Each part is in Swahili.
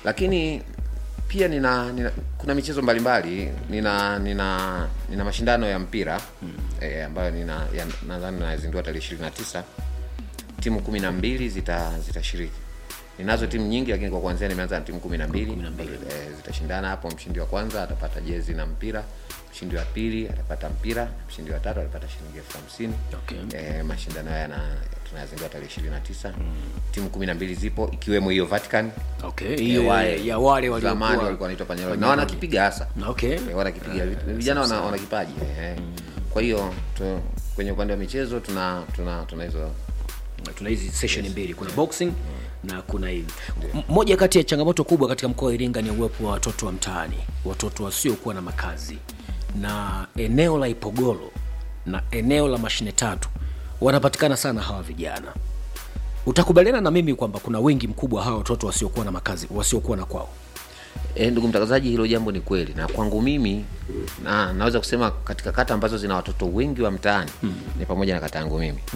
lakini pia nina, nina kuna michezo mbalimbali nina nina nina mashindano ya mpira eh, ambayo nina ya- nadhani nazindua tarehe ishirini na tisa timu kumi na mbili zita zitashiriki ninazo timu nyingi lakini kwa kuanzia nimeanza na timu kumi na mbili eh, zitashindana hapo mshindi wa kwanza atapata jezi na mpira mshindi wa pili atapata mpira mshindi wa tatu atapata shilingi elfu hamsini Okay. eh, mashindano haya na tunayazindua tarehe ishirini na tisa timu kumi na mbili zipo ikiwemo hiyo Vatican okay hiyo Eh, wale ya wale zamani waliokuwa walikuwa wanaitwa Panyarodi na wanakipiga hasa okay Eh, wanakipiga vijana wana, wana kipaji eh. kwa hiyo tu, kwenye upande wa michezo tuna tuna tuna hizo tuna hizi session mbili kuna boxing na kuna hivi M- moja kati ya changamoto kubwa katika mkoa wa iringa ni uwepo wa watoto wa mtaani watoto wasiokuwa na makazi na eneo la ipogoro na eneo la mashine tatu wanapatikana sana hawa vijana utakubaliana na mimi kwamba kuna wengi mkubwa hawa watoto wasiokuwa na makazi wasiokuwa na kwao E, ndugu mtangazaji, hilo jambo ni kweli, na kwangu mimi na, naweza kusema katika kata ambazo zina watoto wengi wa mtaani mm. ni pamoja na kata yangu mimi mm.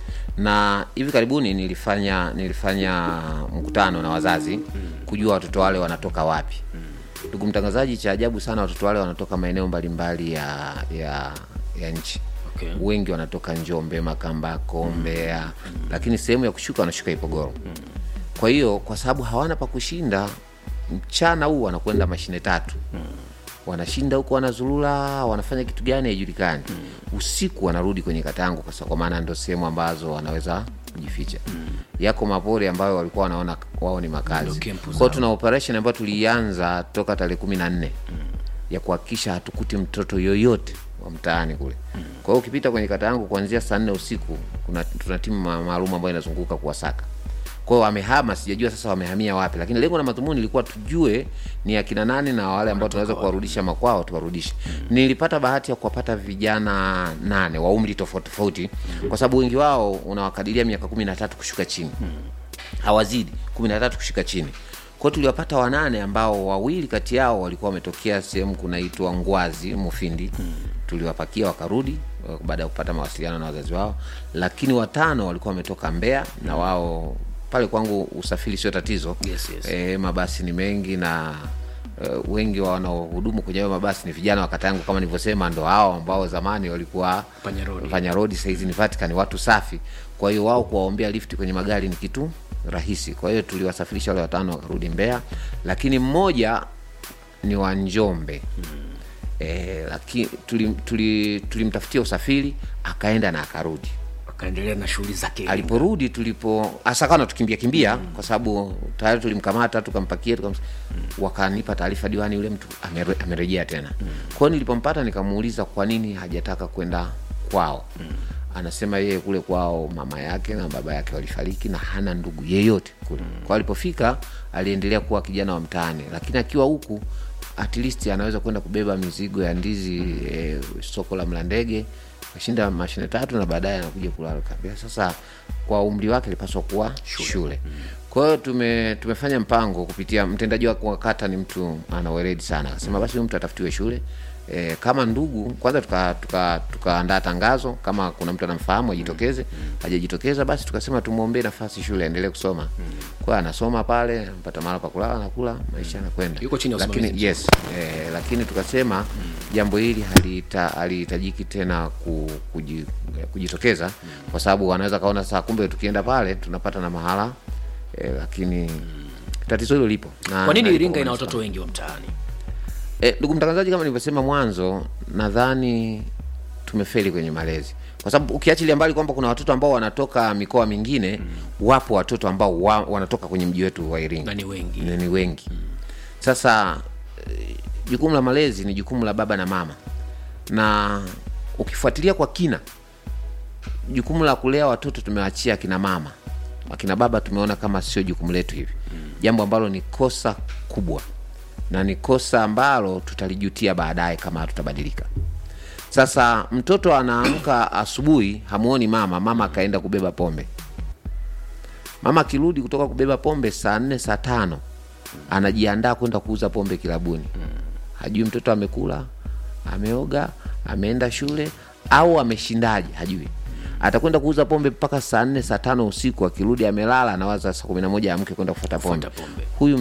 na hivi karibuni nilifanya nilifanya mkutano na wazazi mm. kujua watoto wale wanatoka wapi ndugu mtangazaji, cha ajabu sana, watoto wale wanatoka maeneo mbalimbali ya, ya, ya nchi Okay. wengi wanatoka Njombe, Makambako, Mbeya lakini sehemu ya kushuka wanashuka Ipogoro kwa hiyo kwa sababu hawana pa kushinda mchana huu wanakwenda mashine tatu wanashinda huko wanazurura wanafanya kitu gani haijulikani usiku wanarudi kwenye katangu kwa sa- kwa maana ndo sehemu ambazo wanaweza kujificha yako mapori ambayo walikuwa wanaona wao ni makazi Ndio camp kwao zao. tuna operation ambayo tulianza toka tarehe kumi na nne ya kuhakikisha hatukuti mtoto yoyote wa mtaani kule kwa hiyo ukipita kwenye kata yangu kuanzia saa nne usiku kuna tuna timu ma- maalum ambayo inazunguka kuwasaka kwao wamehama sijajua sasa wamehamia wapi lakini lengo na madhumuni ilikuwa tujue ni akina nani na wale ambao tunaweza kuwarudisha makwao tuwarudishe nilipata bahati ya kuwapata vijana nane wa umri tofauti tofauti kwa sababu wengi wao unawakadiria miaka kumi na tatu kushuka chini hawazidi kumi na tatu kushika chini kwao tuliwapata wanane ambao wawili kati yao walikuwa wametokea sehemu kunaitwa ngwazi mufindi tuliwapakia wakarudi eh, baada ya kupata mawasiliano na wazazi wao lakini watano walikuwa wametoka mbea na wao pale kwangu usafiri sio tatizo Yes, yes. e, mabasi ni mengi na uh, wengi wa wanaohudumu kwenye hayo mabasi ni vijana wa kata yangu kama nilivyosema ndo hao ambao zamani walikuwa Panyarodi. Panyarodi sahizi ni Vatican watu safi kwa hiyo wao kuwaombea lifti kwenye magari ni kitu rahisi kwa hiyo tuliwasafirisha wale watano wakarudi Mbeya lakini mmoja ni wa Njombe e, lakini tulimtafutia tuli, tulimtafutia usafiri akaenda na akarudi akaendelea na shughuli zake aliporudi tulipo asakana tukimbia kimbia mm. kwa sababu tayari tulimkamata tukampakia tukam... mm. wakanipa taarifa diwani yule mtu amere, amerejea tena mm. kwao nilipompata nikamuuliza kwa nini hajataka kwenda kwao mm. anasema yeye kule kwao mama yake na baba yake walifariki na hana ndugu yeyote kule mm. kwao alipofika aliendelea kuwa kijana wa mtaani lakini akiwa huku at least anaweza kwenda kubeba mizigo ya ndizi mm. eh, soko la mlandege kashinda mashine tatu na baadaye anakuja kulala kabisa. Sasa kwa umri wake ilipaswa kuwa shule, shule. Kwa hiyo tume, tumefanya mpango kupitia mtendaji wake wa kata, ni mtu ana weledi sana, akasema basi huyu mtu atafutiwe shule e, kama ndugu kwanza, tukaandaa tuka, tuka tangazo kama kuna mtu anamfahamu ajitokeze. Hajajitokeza basi tukasema tumwombee nafasi shule aendelee kusoma. Kwa hiyo anasoma pale, anapata mahali pa kulala, anakula, maisha yanakwenda. Yuko chini ya lakini usimamizi yes eh, lakini tukasema jambo hili halita- halihitajiki tena ku, kuji, kujitokeza kwa sababu wanaweza kaona sasa kumbe tukienda pale tunapata na mahala eh, lakini tatizo hilo lipo na- kwa nini na lipo iringa ina manispaa. watoto wengi wa mtaani Eh, ndugu mtangazaji, kama nilivyosema mwanzo, nadhani tumefeli kwenye malezi, kwa sababu ukiachilia mbali kwamba kuna watoto ambao wanatoka mikoa mingine wapo watoto ambao wa, wanatoka kwenye mji wetu wa Iringa na ni wengi ni, ni wengi sasa eh, jukumu la malezi ni jukumu la baba na mama na ukifuatilia kwa kina jukumu la kulea watoto tumeachia akina mama akina baba tumeona kama sio jukumu letu hivi jambo ambalo ni kosa kubwa na ni kosa ambalo tutalijutia baadaye kama hatutabadilika sasa mtoto anaamka asubuhi hamuoni mama mama akaenda kubeba pombe mama akirudi kutoka kubeba pombe saa nne saa tano anajiandaa kwenda kuuza pombe kilabuni hajui mtoto amekula ameoga ameenda shule au ameshindaje hajui atakwenda kuuza pombe mpaka saa nne saa tano usiku akirudi amelala anawaza saa kumi na moja amke kwenda kufuata pombe Kufuata pombe. huyu